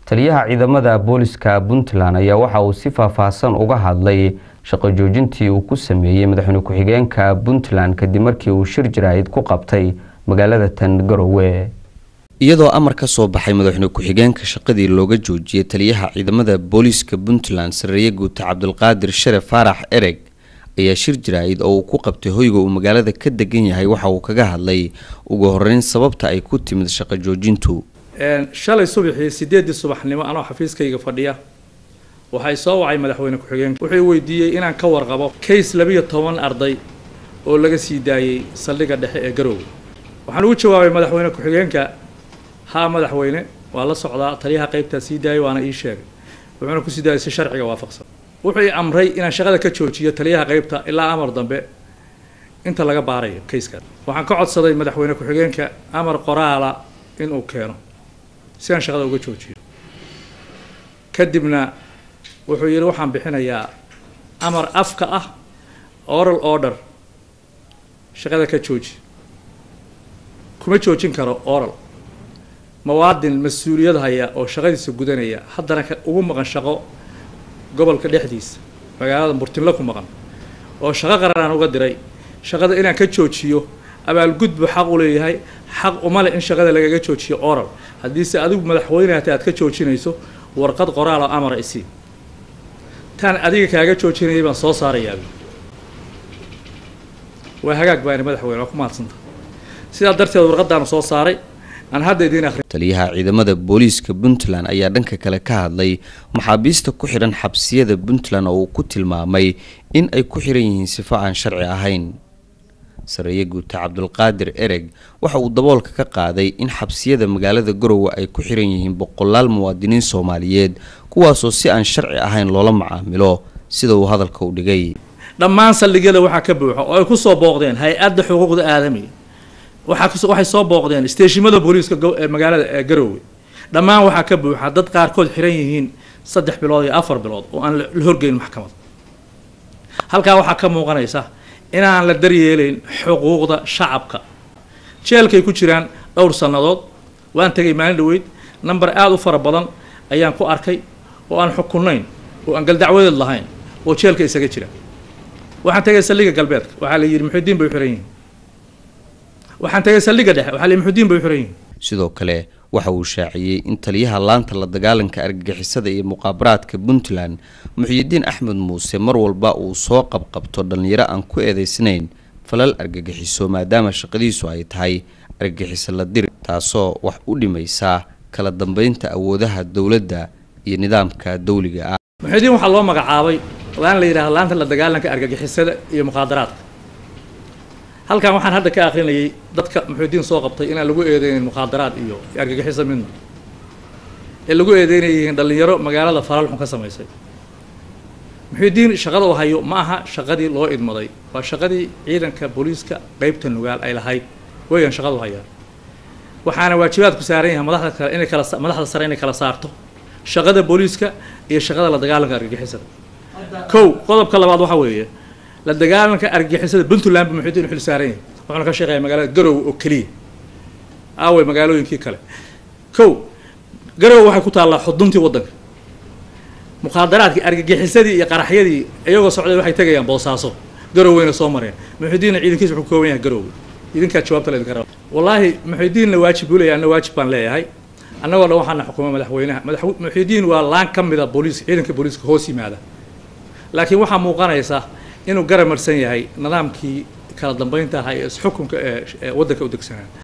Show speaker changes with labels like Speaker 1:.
Speaker 1: taliyaha ciidamada booliska puntland ayaa waxa uu si faahfaahsan uga hadlay shaqo joojintii uu ku sameeyey madaxweyne ku-xigeenka puntland kadib markii uu shir jaraa'id ku qabtay magaalada tan garowe iyadoo amar ka soo baxay madaxweyne ku-xigeenka shaqadii looga joojiyey taliyaha ciidamada booliiska puntland sareeye guuta cabdulqaadir sharef faarax ereg ayaa shir jaraa'id oo uu ku qabtay hoyga uu magaalada ka degan yahay waxa uu kaga hadlay ugu horeyn sababta ay ku timid shaqo joojintu
Speaker 2: shalay subaxii sideedii subaxnimo anoo xafiiskayga fadhiya waxay soo wacay madaxweyne ku-xigeenka wuxuu weydiiyey inaan ka warqabo kays labiyo toban arday oo laga sii daayey saldhigga dhexe ee garoowe waxaan ugu jawaabay madaxweyne ku-xigeenka haa madaxweyne waa la socdaa taliyaha qaybtaa sii daayay waana ii sheegay wuxuuna kusii daayay si sharciga waafaqsan wuxuu i amray inaan shaqada ka joojiyo taliyaha qaybta ilaa amar dambe inta laga baarayo kayskaas waxaan ka codsaday madaxweyne ku-xigeenka amar qoraala inuu keeno si aan shaqada uga joojiyo kadibna wuxuu yidhi waxaan bixinayaa amar afka ah oral order shaqada ka jooji kuma joojin karo oral muwaadin mas-uuliyad haya oo shaqadiisa gudanaya haddana ugu maqan shaqo gobolka dhexdiisa magaalada murtinlo ku maqan oo shaqo qararaan uga diray shaqada inaan ka joojiyo abaalgud buu xaq u leeyahay xaq uma leh in shaqada lagaga joojiyo oral haddiise adigu madaxweyne hata aad ka joojinayso warqad qoraal oo amara isii taan adiga kaaga joojinayay baan soo saarayaa waa hagaag baani madaxweyne waa ku mahadsanta sidaa darteed warqadaanu soo saaray aan hadda idiin akhri
Speaker 1: taliyaha ciidamada booliiska puntland ayaa dhanka kale ka hadlay maxaabiista ku xidhan xabsiyada puntland oo uu ku tilmaamay in ay ku xiran yihiin sifo aan sharci ahayn sareeye guuta cabdulqaadir ereg waxa uu daboolka ka qaaday in xabsiyada magaalada garowe ay ku xiran yihiin boqolaal muwaadiniin soomaaliyeed kuwaasoo si aan sharci ahayn loola macaamilo sida uu hadalka u dhigay
Speaker 2: dhammaan saldhigyada waxaa ka buuxo oo ay ku soo booqdeen hay-adda xuquuqda aadamiga waxaa waxay soo booqdeen isteeshimada booliiska magaalada ee garoowe dhammaan waxaa ka buuxa dad qaarkood xiran yihiin saddex bilood iyo afar bilood oo aan la horgeyn maxkamad halkaa waxaa ka muuqanaysa inaan la daryeelayn xuquuqda shacabka jeelkay ku jiraan dhowr sannadood waan tegay maalin dhaweyd number aada u fara badan ayaan ku arkay oo aan xukunayn oo aan galdacwadeed lahayn oo jeelka isaga jira waxaan tegay saldhigga galbeedka waxaa la yidhi muxudiin bay u xiran yihiin waxaan tegay saldhigga dhexe waxaa la yidhi muxudiin bay u xiran yihiin
Speaker 1: sidoo kale waxa uu shaaciyey in taliyaha laanta la dagaalanka argagixisada iyo muqaabaraadka puntland muxyidiin axmed muuse mar walba uu soo qabqabto dhallinyaro aan ku eedeysnayn falal argagixiso maadaama shaqadiisu ay tahay argagixiso la diri taasoo wax u dhimaysa kala dambeynta awoodaha dowladda iyo nidaamka dawliga ah
Speaker 2: muxudiin waxaa loo magacaabay laan la yidhahdo laanta la dagaalanka argagixisada iyo muqaadaraadka halkan waxaan hadda ka akrinayay dadka muxuudiin soo qabtay inaan lagu eedeynayn mukhaadaraad iyo argagixisa midna ee lagu eedeynay yihiin dhallinyaro magaalada falaalxun ka samaysay muxuudiin shaqada uu hayo ma aha shaqadii loo idmaday waa shaqadii ciidanka booliiska qeybta nugaal ay lahayd weeyaan shaqadu hayaan waxaana waajibaadku saaran yahay madaxda kale inay kala madaxda sare inay kala saarto shaqada booliiska iyo shaqada la dagaalanka argagixisada kow qodobka labaad waxaa weeye la dagaalanka argagixisada puntland bu muxuudiin u xil saaran yahay wuxuuna ka shaqeeyaa magaalada garowe oo keliya aaway magaalooyinkii kale kow garowe waxay ku taallaa xuduntii waddanka mukhaadaraadkii argagixisadii iyo qaraxyadii iyagoo socday waxay tegayaan boosaaso garoweyna soo mareen muxuudiinna ciidankiisa wuxuu kooban yahay garowe idinkaa jawaabta laydinka raba wallaahi muxuudiinna waajib buu leeyahay anna waajib baan leeyahay annagoo dhan waxaana xukuma madaxweynaha madax muxuudiin waa laan ka mida booliis ciidanka booliiska hoos yimaada laakiin waxaa muuqanaysa inuu garamarsan yahay nidaamkii kala dambeynta ahaa ee isxukunka ee waddanka u degsanaa